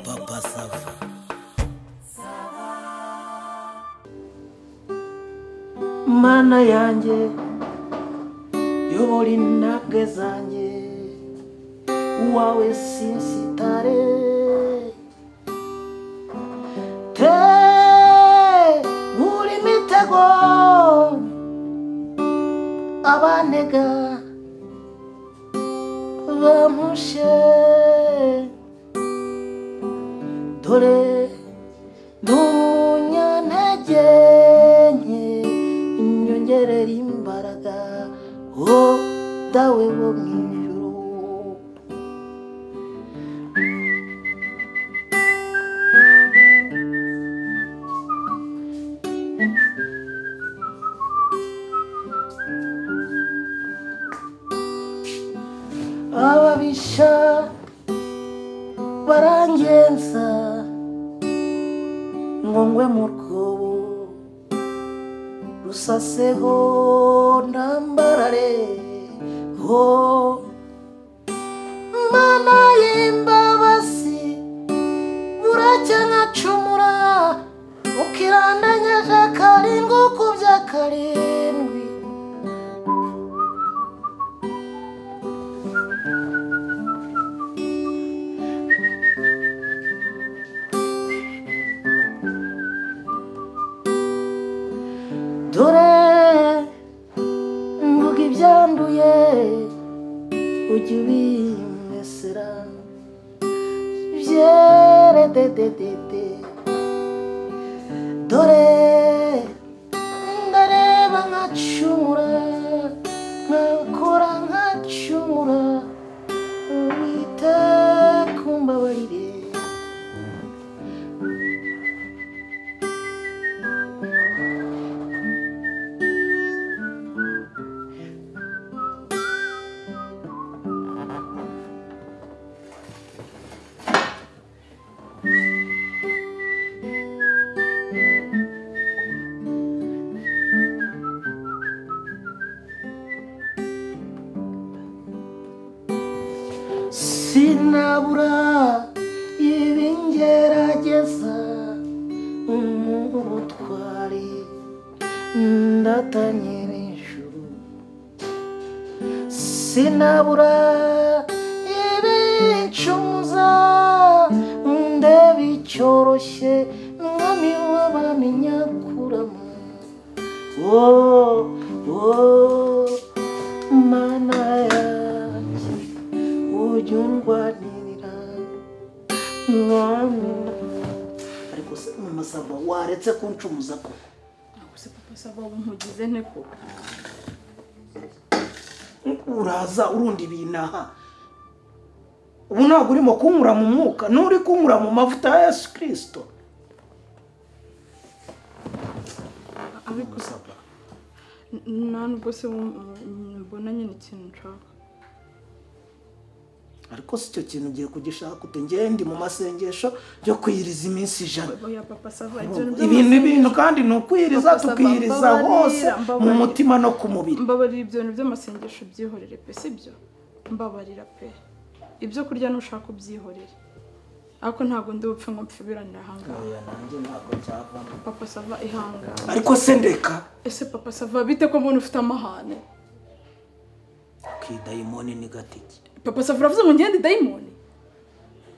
Papa Sava. mana yanjye yobora intambwe zanjye wawe sinsitare te nkura imitego abantega bamushe dore ntunyantege nke nyongerera imbaraga wo dawe wo mu ijuru ababisha barangenza ngo ngwe mu rwobo rusaseho ndambarare ho mana y'imbabasi buracya nkacumura ukirandanyaje karindwi ukubya karindwi dore mvuga ibyanduye ujye ubimesera byere dededede dore ndareba nkacumura nkakora nkacumura wita kumbabarire sinabura ibingerageza umutwari ndatanye n'ijuru sinabura ibicumuza ndeba icyoroshye mwami w'abamenya kurama oh, oh, mana yanjye ujya undwanirira mwami ariko se mu masava waretse kuncumuza ko Ntabwo se papa sava ubu ntugize nte koko uraza urundi binaha ubu ntabwo urimo kunkura mu mwuka n'uri kunkura mu mavuta ya yesu kirisito ariko musava n- nta nubwo se wum- mbona nyine ikintu nshaka ariko si cyo kintu ugiye kugishaka ute ngewe ndi mu masengesho yo kwiyiriza iminsi ijana oya papa sava ibyo ni byo ibintu ibintu kandi ni ukwiyiriza Papa Sava, tukiyiriza mbabarira, hose mu mbabarira. mutima no ku mubiri mbabarira ibyo bintu by'amasengesho byihorere pe sibyo mbabarira pe ibyo kurya nushaka ubyihorere ariko ntabwo ndi bupfe ngo mpfibiranire ahangaha Oya, nanjye ntabwo cyavamo. papa sava ihangane ariko se ndeka ese papa sava bite ko mbona ufite amahane kidayimoni ni gatike papa sava uravuze ngo ngende dayimoni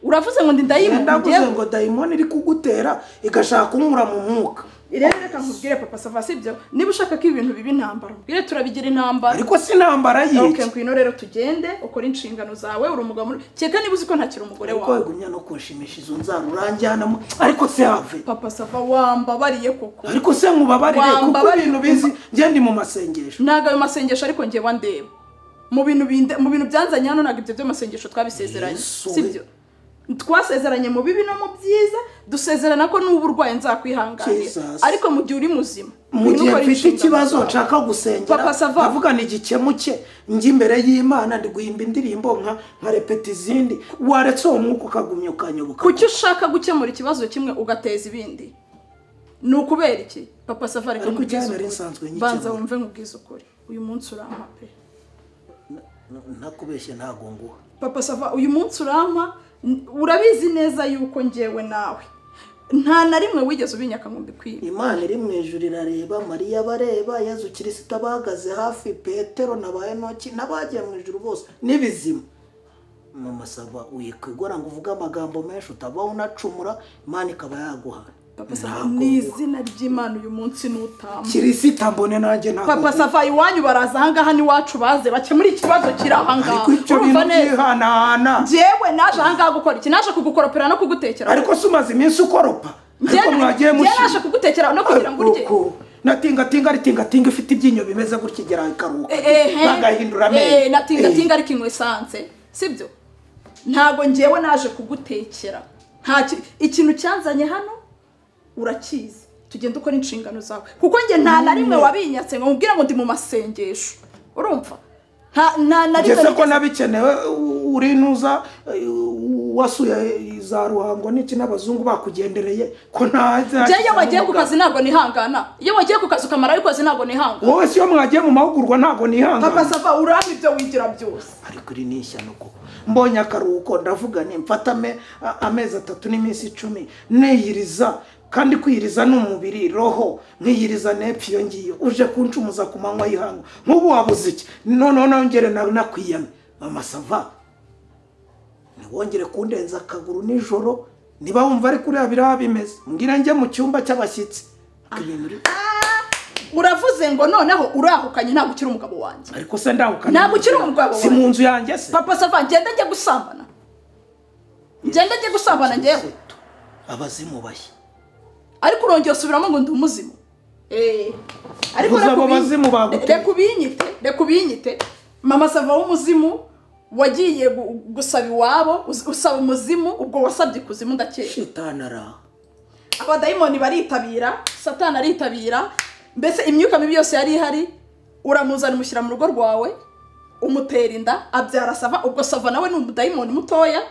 uravuze ngo ndi yenda dayimoni guze njyewe? ngo dayimoni iri kugutera igashaka kunyura mu mwuka rero reka nkubwire papa sava sibyo niba ushaka ko ibintu biba intambara mbwire turabigira intambara ariko si intambara ok yiki ngwino rero tugende ukore inshingano zawe uri umugabo muri kereka niba uzi ko ntakiri umugore ariko wawe wegumya no kunshimisha izo nzara uranjyanamo ariko se have papa sava wambabariye koko ariko se nkubabarire kuko Wambabarire. ibintu bizi njye ndi mu masengesho ntabwo ayo masengesho ariko ngewe wandeba mu bintu binde- mu bintu byanzanye hano ntabwo ibyo by'amasengesho twabisezeranye Yesu we. sibyo twasezeranye mu bibi no mu byiza dusezerana ko n'ubu urwaye nzakwihanganira Jesus. ariko mu gihe uri muzima mu gihe ugomba gukora mfite inshingano ikibazo zawe. nshaka gusengera Papa Sava. avugana igikemuke njye imbere y'imana ndi guhimba indirimbo nka nka repeta izindi waretse uwo mwuka ukagumya ukanyoboka kuki ushaka gukemura ikibazo kimwe ugateza ibindi ni ukubera iki papa safari Ariko icyaba yari nsanzwe nkikemura. banza wumve nkubwize ukuri uyu munsi urampa pe N- nakubeshye ntago nguha papa sava uyu munsi urampa n- urabizi neza yuko ngewe nawe nta na rimwe wigeze ubinyaka ngo mbikwibe imana iri mu ijuru irareba mariya bareba yezu kirisita bahagaze hafi petero na ba enoki n'abagiye mu ijuru bose n'ibizima mama saba wikwigora ngo uvuge amagambo menshi utavaho unacumura imana ikaba yaguhana papa sava Ntabwo- ni izina ry'imana uyu munsi nutamba kirisita mbone nanjye ntabwo papa sava iwanyu baraza ahangaha n'iwacu baze bakemura ikibazo kiri ahangaha ariko ibyo bintu urumva neza byihanahana ngewe naje ahangaha gukora iki naje kugukoropera no kugutekera ariko se umaze iminsi ukoropa Njye- ariko mwagiye njye naje mushyira kugutekera no kugira ngo urye Uku. natingatinga aritingatinga ifite ibyinyo bimeze gutya igera ikaruka ehe bagahindura amenyo Eh, natingatinga ariko inywa esanse sibyo ntabwo ngewe naje kugutekera nta ki- ikintu cyanzanye hano urakizi tugenda ukora inshingano zawe kuko njye nta na rimwe wabinyatse ngo nkubwire ngo ndi mu masengesho urumva nta nta na rimwe ngese ko nigeze- nabikenewe u- urinuza eh, wasuye za ruhango n'iki n'abazungu bakugendereye ko nta Njye iyo wagiye ku kazi ntabwo nihangana iyo wagiye ku kazi ukamara ariko kazi ntabwo nihangana wowe si iyo mwagiye mu mahugurwa ntabwo papa nihangana sava urampa ibyo wigira byose ariko iri ni ishyano koko mbonye akaruhuko ndavuga nti mfata ame- a- amezi atatu n'iminsi icumi niyiriza kandi kwiyiriza ni umubiri roho nkiyiriza n'epfo iyo ngiyo uje kuncumuza ku manywa y'ihangu nk'ubu wabuze iki noneho nongere na- nakwiyame mama sava ntiwongere kundenza akaguru nijoro niba wumva ari kuriya biriya bimeze mbwira njye mu cyumba cy'abashyitsi Ariko ibintu uri- uravuze ngo noneho urahukanye ntabwo ukiri umugabo wanjye ariko se ndahukana Ntabwo ukiri umugabo si mu nzu yanjye se papa sava ngenda njye gusambana ngenda njye gusambana ngewe Kristo, abazimu bashya ariko urongera usubiramo ngo ndi umuzimu Eh, Ubuze reka abo ubinyite- bazimu baguteye. reka ubinyite reka ubinyite mama sava w'umuzimu wagiye gu- gusaba iwabo us- usaba umuzimu ubwo wasabye ikuzimu ndakeka shitani araha abadayimoni baritabira satani aritabira mbese imyuka mibi yose yari ihari uramuzana umushyira mu rugo rwawe umutera inda abyara sava ubwo sava nawe ni umudayimoni mutoya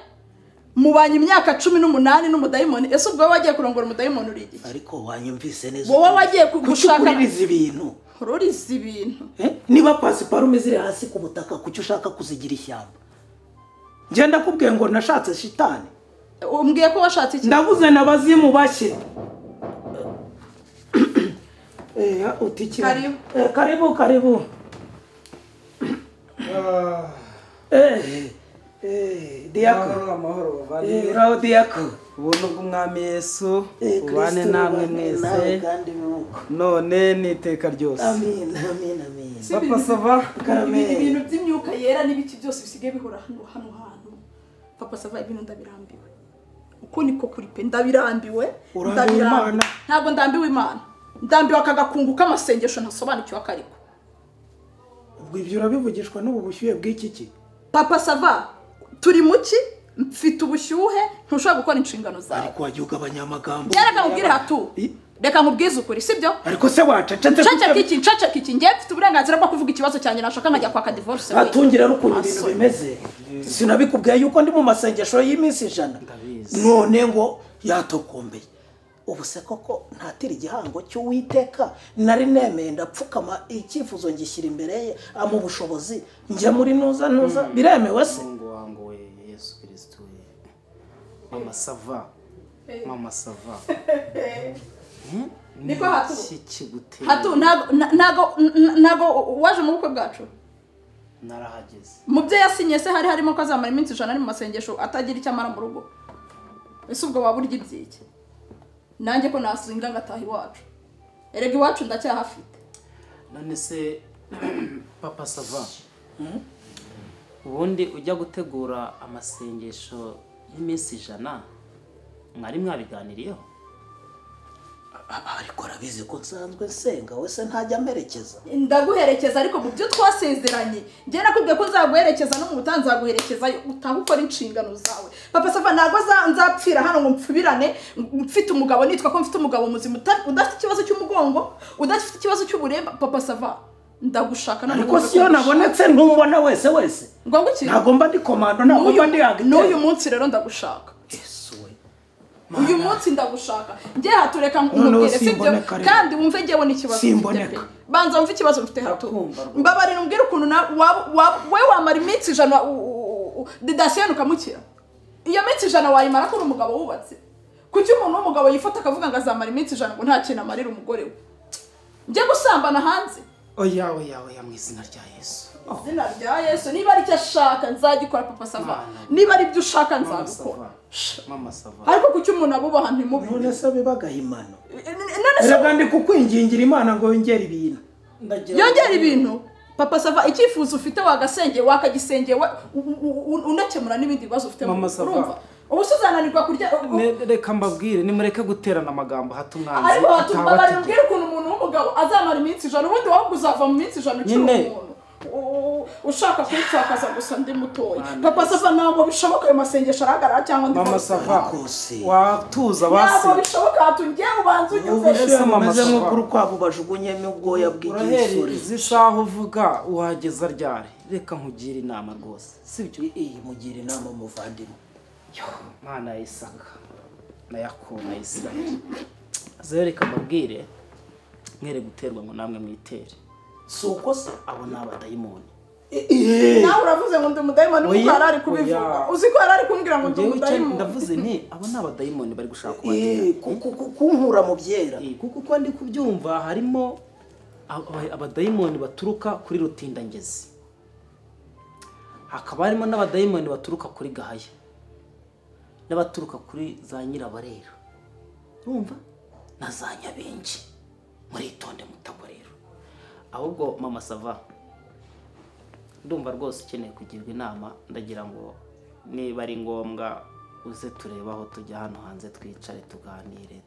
mubanye imyaka cumi n'umunani n'umudayimoni ese ubwo wowe wagiye kurongora umudayimoni uri igihe ariko wanyumvise neza Wowe wagiye ku- Kuki gushaka- uguririza ibintu ururiza ibintu Eh? niba pasiparume ziri hasi ku butaka kuki ushaka kuzigira ishyamba ngenda kubwiye ngo nashatse shitani umbwiye ko washatse iki ndabuze na bazimu bashye Eh, utikira. Karibu. Eh, karibu karibu Eh, eh, diyako amahoro amahoro Eh, bavandimwe raho diyako ubuntu bw'umwami yesu Eh, ubane Kristo, namwe ubane mwese nawe kandi nuko. none n'iteka ryose amin amin amin Si papa ibintu- sava Karame. ibi- ibintu by'imyuka yera n'ibiti byose bisigaye bihora hano hano hantu papa sava ibintu ndabirambiwe uko niko kuri pe ndabirambiwe Urambiwe ndabirambiwe. Imana? ntabwo ndambiwe imana ndambiwe aka gakungu k'amasengesho ntasobanukiwe akariko ubwo ibyo urabivugishwa n'ubu bushyuhe bw'iki ki papa sava turi mu ki mfite ubushyuhe ntushobora gukora inshingano zawe ariko wajya ugabanya amagambo njye reka nkubwire hatu I- reka nkubwize ukuri sibyo ariko se wacecetse nceceka iki nceceka iki njye mfite uburenganzira bwo kuvuga ikibazo cyanjye nashaka nkajya kwaka divorce wenyine. atungira ari ukuntu ibintu Asoni. bimeze sinabikubwiye yuko ndi mu masengesho y'iminsi ijana none ngo yatokombeye ubu se koko ntatira igihango cy'uwiteka nari nemeye ndapfukama icyifuzo ngishyira imbere ye amu ubushobozi njya muri nuza nuza biremewe se umuhungu wangu we yesu kirisito we mama sava mama sava Niko hatu. Ni iki kiguteye? Hatu ntago na- ntago na- ntago waje mu bukwe bwacu narahageze mu byo yasinye se hari harimo ko azamara iminsi ijana ari mu masengesho atagira icyo amara mu rugo ese ubwo waba urya ibyiki nanjye ko nasinga ngataha iwacu erega iwacu ndacyahafite none se papa sava ubundi ujya gutegura amasengesho y'iminsi ijana mwari mwabiganiriyeho ariko arabizi ko nsanzwe nsenga we se ntajya amerekeza ndaguherekeza ariko mu byo twasezeranye njye nakubwiye ko nzaguherekeza no mu butaha nzaguherekeza utaha ukora inshingano zawe papa safa ntabwo za- nzapfira hano ngo mpfubirane mfite umugabo nitwa ko mfite umugabo muzima uta- udafite ikibazo cy'umugongo udafite ikibazo cy'uburemba papa sava ndagushaka no mu ariko rwego si iyo rwo nabonetse ntumubona wese wese ngombwa iki ntagomba ndi komando ntagomba ndi N'uyu- n'uyu hagati munsi rero ndagushaka Yesu we. uyu munsi ndagushaka njye hatureka Noneho nkubwire sibyo simboneka rero. kandi wumve njyewe n'ikibazo mfite Simboneka. pe. banza wumve ikibazo mfite hato Ndakumva rwose. mbabarira umbwire ukuntu na- waba- waba- we wamara iminsi ijana u- u- u- didasiyeni ukamukira iyo minsi ijana wayimara ko uri umugabo wubatse kuki umuntu w'umugabo yifata akavuga ngo azamara iminsi ijana ngo nta kintu amarira umugore we njye gusambana hanze oya oya oya mu izina rya yesu izina rya yesu niba ari icyo ashaka nzagikora papa sava niba ari ibyo ushaka mama nzabikora sava mama sava ariko kuki umuntu abubaha ntimubi none se bibaga imano none se reka ndi kukwingingira imana ngo yongere ibintu yongera ibintu papa sava icyifuzo ufite wagasengeye wakagisengeye wa- u- u- u- unakemura n'ibindi bibazo ufite Mama Sava. urumva ubu se uzananirwa kurya u- u- Ne- reka mbabwire nimureke guterana amagambo hato umwanzi ariko hatumva bari atabategeka bubwire ukuntu umuntu w'umugabo azamara iminsi ijana ubundi wowe uzava mu minsi ijana ukiri Nyine. umuntu U- u- ushaka kunsakaza gusa ndi mutoya Mana papa sava ntabwo bishoboka ayo masengesho arahagarara cyangwa ndi mama kose. sava Rwose. watuza basi ntabwo bishoboka hatungiye ubanza ubu unyuze Ese se mama mumeze Sava. nk'uko urukwavu bajugunyemo ubwoya uraheri bw'igisore izi saha uvuga wageza ryari reka nkugire inama rwose sibyo iyi mugira inama umuvandimwe Yo, mana ya isaka na yakobo na isirayeli zeyo reka mbabwire mwere guterwa ngo namwe mwitere si uko se abo ni abadayimoni nawe uravuze ngo ndi umudayimoni kuko Oya, yari ari oya. kubivuga uzi ko yari ari kumbwira ngo ndi Njyewe icyo umudayimoni ndavuze nti abo ni abadayimoni bari gushaka kubatera Eh, ku- ku- ku- kunkura mu byera Eh, kuko uko ndi kubyumva harimo aba- abadayimoni baturuka kuri rutindangezi hakaba harimo n'abadayimoni baturuka kuri gahaya n'abaturuka kuri za nyirabarera urumva na za nyabenshi muritonde mutagwa rero ahubwo mama sava ndumva rwose ukeneye kugirwa inama ndagira ngo niba ari ngombwa uze turebe aho tujya hano hanze twicare tuganire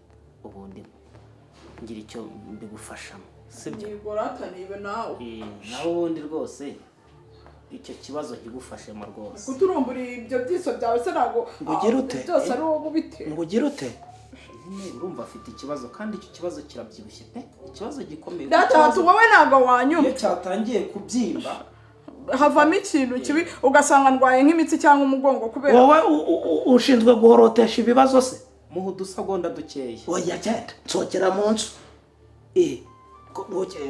ubundi ngira icyo mbigufashamo sibyo nigorataniwe nawe Eh, nawe ubundi rwose icyo kibazo kigufashemo rwose kuturumbura ibyo byiso byawe se ntabwo Ugire ute? byose ari wowe ubitera ngo ugire ute nyine urumva afite ikibazo kandi icyo kibazo kirabyibushye pe ikibazo gikomeye data Ikibazo- hatu wowe ntabwo wanyuma iyo cyatangiye kubyimba havamo ikintu kibi ugasanga ndwaye nk'imitsi cyangwa umugongo kubera wowe u- u- u- ushinzwe guhorotesha ibibazo se muha udusegonda dukeya oya genda nshokera mu nzu Eh, ngo-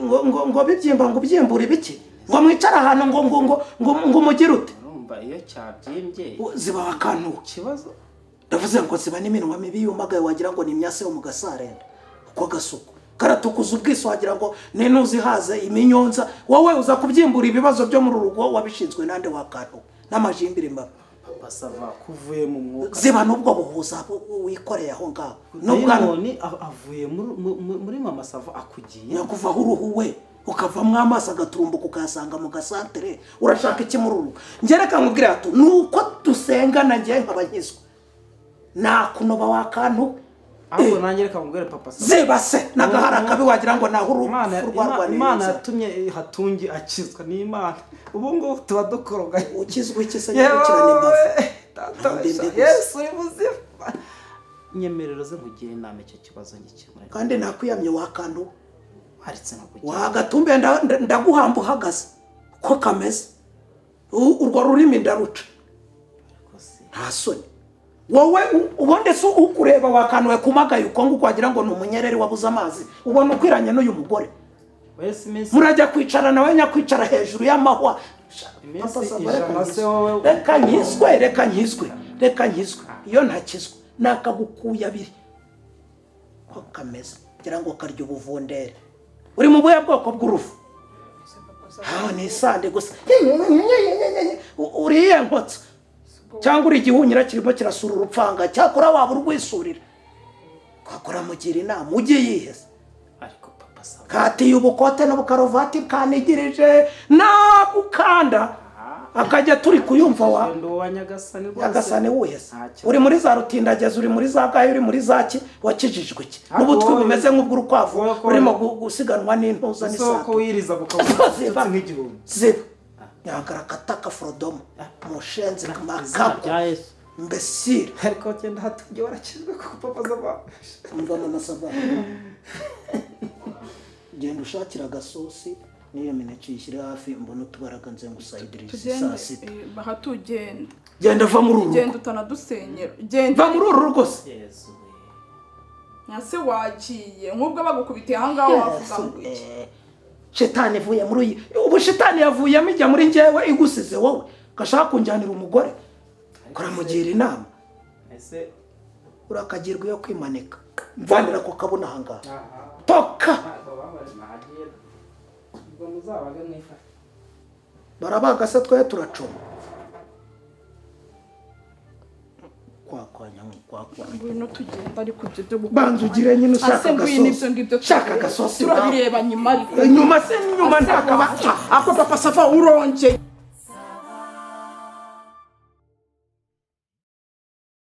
ngo- ngo- ngo bibyimba ngo ubyimbure ibiki ngo mwicara ahantu ngo ngo ngo ngo ngo umugire ute urumva iyo cyabyimbye Wo- ziba akantu ikibazo ndavuze ngo ziba n'iminwa mibi yumagaye wagira ngo ni imyase yo mu gasarenda uko gasuku karatukuza ubwiso wagira ngo ni ntuzihaze iminyonza wowe uza kubyimbura ibibazo byo muri uru rugo wabishinzwe nande wakantu n'amajimbiri mabi papa sava kuvuye mu mwuka ziba n'ubwo buhuza bu- bu- wikoreye aho ngaho n'ubwanwa dayimoni a- avuye muri- mu- mu- muri mama sava akugiye nyakuvaho uruhu we ukavamo amaso agaturumbuka ukayasanga mu gasantere urashaka iki muri uru njye reka nkubwire hatu ni uko dusenga nanjye nkaba nkizwa nakunoba wakantu ahubwo nanjye reka mubwire papa sava ziba se n'agahara kabi wagira ngo naho uru Imana- urupfu Ima- imana rwarwaniriza yatumye eh, hatungi akizwa ni imana ubu ngubu tuba dukorogaye ukizwe iki se Yewe, nyirukirana imbavu Data wa Ndende gusa. Yesu uri muzima nyemerero ze nkugire inama icyo kibazo ngikemura kandi nakwiyamye wakantu haretse nkakugira wagatumbe nda- nda- ndaguhamba uhagaze uko kameze U- urwo rurimi ndaruca rwose nta soni wowe u- ubundi se ukureba wakantuwe kumagaye uko nguko wagira ngo ni umunyereri wabuze amazi ubona ukwiranye n'uyu mugore wese iminsi murajya kwicara nawe nyakwicara hejuru y'amahwa iminsi Papa Sava, reka ijana nkizwe. se wowe reka nkizwe reka nkizwe reka nkizwe iyo ntakizwe nakagukuye abiri ko kameze ngira ngo karya ubuvundere uri mu buhe bwoko bw'urufu aho ni isande gusa U- uriye nkotsa cyangwa uri igihunyira kirimo kirasura urupfanga cyakora waba urwisurira kakora mugira inama ujye yiheza ariko papa sava katiye ubukote n'ubukaruvati bwanigirije nagukanda akajya turi kuyumva wa wenda uwo wa nyagasani rwose nyagasani wuhese Nta kibazo. uri muri za rutindagezi uri muri za gahe uri muri za ki wakijijwe ki Ariko n'ubutwi wowe- bumeze nk'ubw'urukwavu wowe ko- urimo gu- gusiganwa n'intuza ese wowe ko n'isato wiyiriza gukabona ziba nk'igihumbi ziba nyangara kataka forodomo mushenzi izina makako rya yesu mbesire ariko cyenda hatungi warakizwe kuko papa sava umva mu masava genda ushakira agasosi n'iyo mineke uyishyire hafi mbona utubaraga nze ngusayidirize saa sita aha tugenda genda va muri uru rugo genda utanadusenyera genda va muri uru rugo se yesu we nka se wagiye nk'ubwo bagukubitiye aha ngaha wavuga ngo iki shitani ivuye muri uyu ubu shitani yavuyemo ijya muri njyewe igusize wowe gashaka kunjyanira umugore karamugira inama ese urakagirwa iyo kwimanika mvanira ku kabona aha ngaha toka ubwo muzabage mwifata barabaga se twe turacuma kwakwanya kwakwanya ngwino tugenda ariko ibyo byo gukora banza ugire nyine ushaka ase ngwino ibyo ngibyo agasosi shaka agasosi turabireba nyuma ariko inyuma se n'inyuma ntakaba ako papa sava urongeye